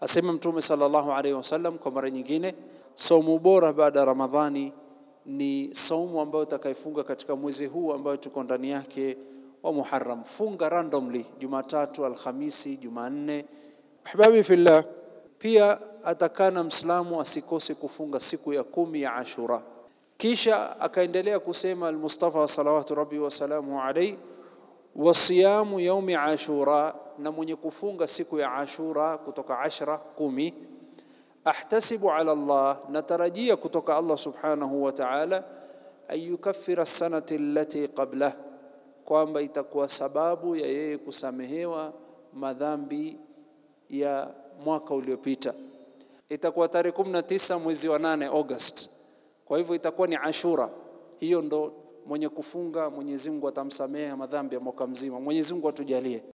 Asema Mtume sallallahu alaihi wasallam kwa mara nyingine, saumu bora baada ya Ramadhani ni saumu ambayo utakayefunga katika mwezi huu ambayo tuko ndani yake wa Muharram. Funga randomly Jumatatu, Alhamisi, Jumanne. Ahbabi fillah, pia atakana Mslamu asikose kufunga siku ya kumi ya Ashura. Kisha akaendelea kusema Almustafa salawatu rabbi wasalamu alaihi, wasiyamu yaumi Ashura, na mwenye kufunga siku ya Ashura kutoka ashra kumi ahtasibu ala Allah, natarajia kutoka Allah subhanahu wa ta'ala, an yukaffira sanati allati qablah, kwamba itakuwa sababu ya yeye kusamehewa madhambi ya mwaka uliopita. Itakuwa tarehe 19 mwezi wa 8 August, kwa hivyo itakuwa ni Ashura. Hiyo ndo mwenye kufunga Mwenyezi Mungu atamsamehe madhambi ya mwaka mzima. Mwenyezi Mungu atujalie.